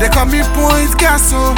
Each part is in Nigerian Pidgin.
They call me Point Castle.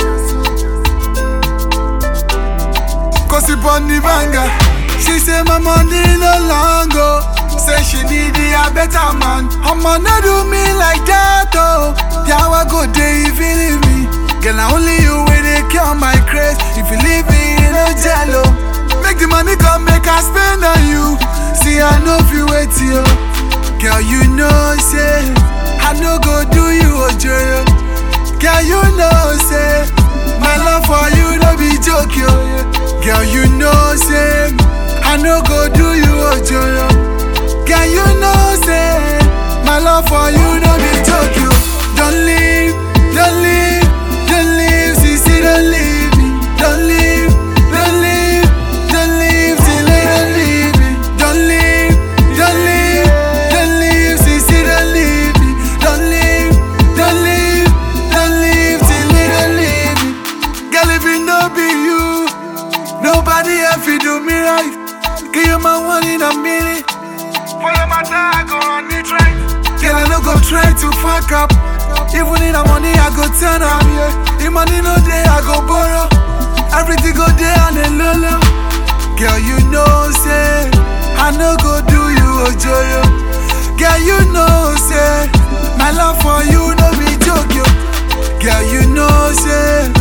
Cause it on the banger. She say my money no longer. Say she need a better man. I'ma not do me like that oh. Yeah, I go day if you leave me. Girl, na only you way they cure my craze. If you leave me, you no jello. Make the money come, make I spend on you. See, I know if you wait you. Girl, you know, say, I no go do you ojoro. Girl, you know, say, my love for you no be joke, yo. Girl, you know, say, I no go do you ojoro. Girl, you know, say, my love for you no be joke, yo. Don't leave, don't leave, don't leave, sissy, don't leave me. Don't leave, don't leave, don't leave, till I don't leave me. Don't leave, don't leave, don't leave, sissy, don't leave me. Don't leave, don't leave, don't leave, till I don't leave me. Girl, if it no be you, nobody else will do me right. Give you my one in a minute. For your matter, I go on the train. Girl, I no go try to fuck up. Even in the money, I go turn up. Yeah. If money no day, I go borrow. Everything go there on the low low. Girl, you know, say, I no go do you ojoro. Girl, you know, say, my love for you no be joke, yo. Girl, you know, say,